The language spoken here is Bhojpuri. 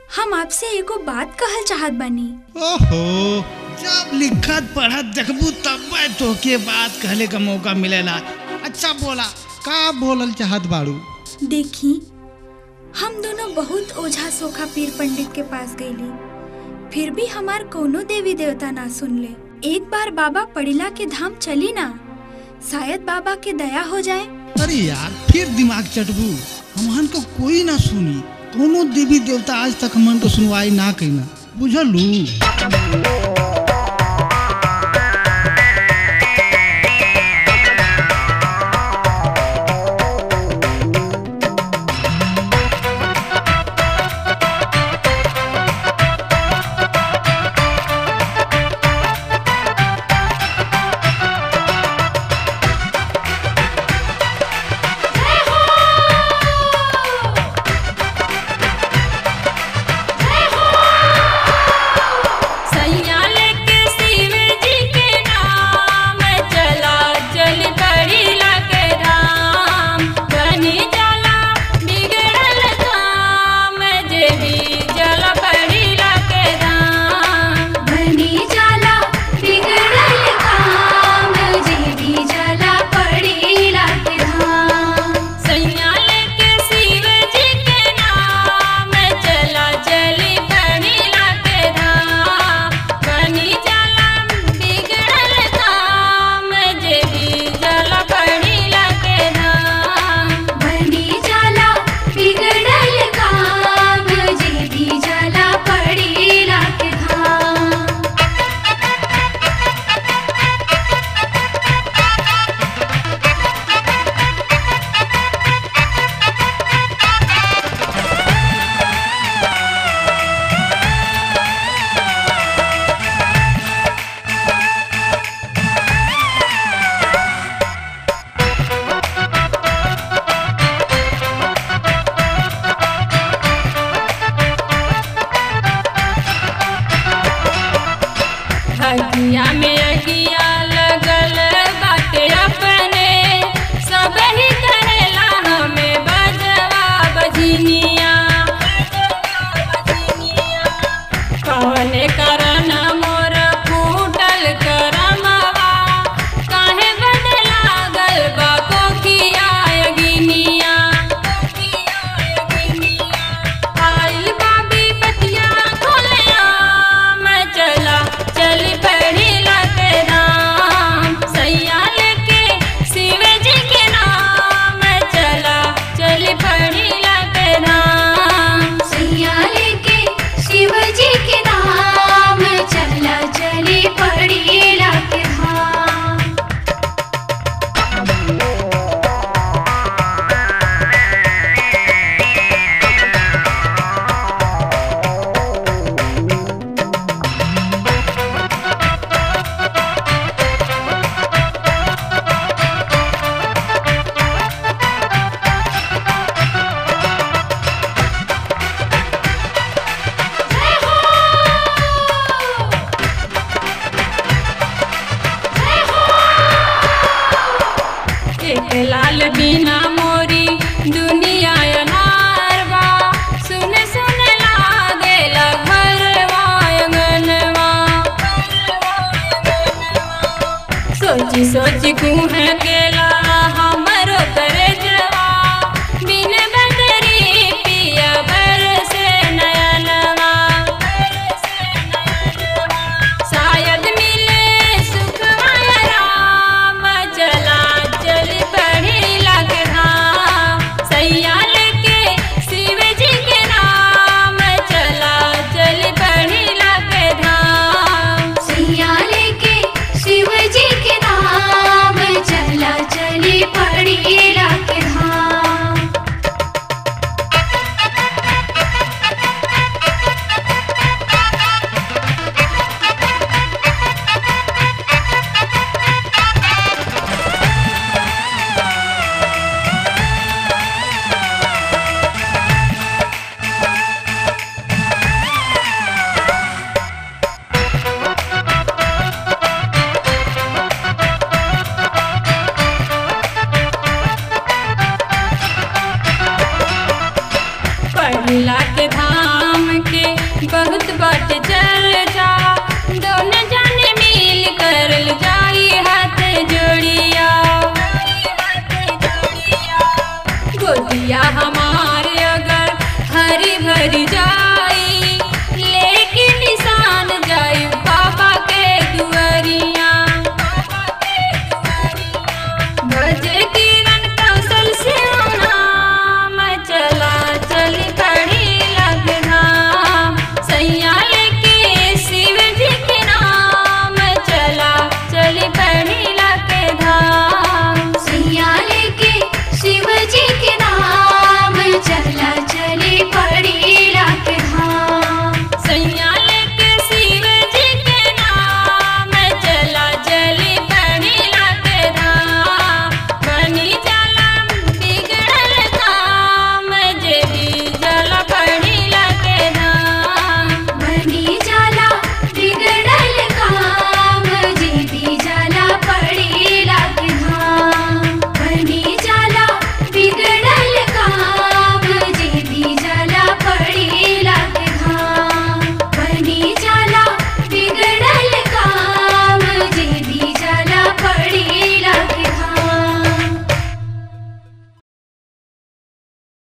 हम आपसे एगो बात कहल चाहत बानी ओहो जब लिखत पढ़त देखबू तब तोके बात कहले का मौका मिलेला अच्छा बोला का बोलल चाहत बाड़ू देखी हम दोनों बहुत ओझा सोखा पीर पंडित के पास गईली फिर भी हमार कोनो देवी देवता ना सुनले एक बार बाबा पड़िला के धाम चली ना शायद बाबा के दया हो जाए अरे यार फिर दिमाग चटबू हमहन को कोई ना सुनी कोनो देवी देवता आज तक हमन को सुनवाई ना कइना बुझलू सैया लेके शिव जी के नाम चला चल पड़िला के धाम बनी जाला बिगड़ल काम जे भी जल पड़िला के धाम बनी जाला बिगड़ल काम जे भी जला पड़ीला के धाम सैया लेके शिव जी के नाम चला चली पड़िला के धाम बनी जाला बिगड़ल काम जे भी जल पड़िला के धाम बनी जाला बिगड़ल काम जे भी जला पड़ीला के धाम हकिया में अगिया लगल बाटे अपने सब ही करेला हमें बजवा बजनिया कवने करन मोर फूटल करमवा काहे बद लागल बा कोकिया अगिनिया आइल बाबी पतिया खोलिया मैं चला चल पढ़िला के नाम सैया लेके शिव जी के नाम चला चल पढ़िला के नाम सैया लेके शिव जी के नाम चला चली पड़ीला के धाम एक लाल बिना मोरी दुनिया अनार बा सुन सुन लागेला घरवा अंगनवा सोची सोची कुह केला हमरो तरजवा बिन बदरी पिया बरसे नयनवा शायद मिले सुखमय राम चला चल पढ़िला के धाम सैया लेके शिव जी के नाम चला चल पढ़िला के धाम सैया लेके शिव जी के नाम चला गोदिया हमार अगर हरी भरी जा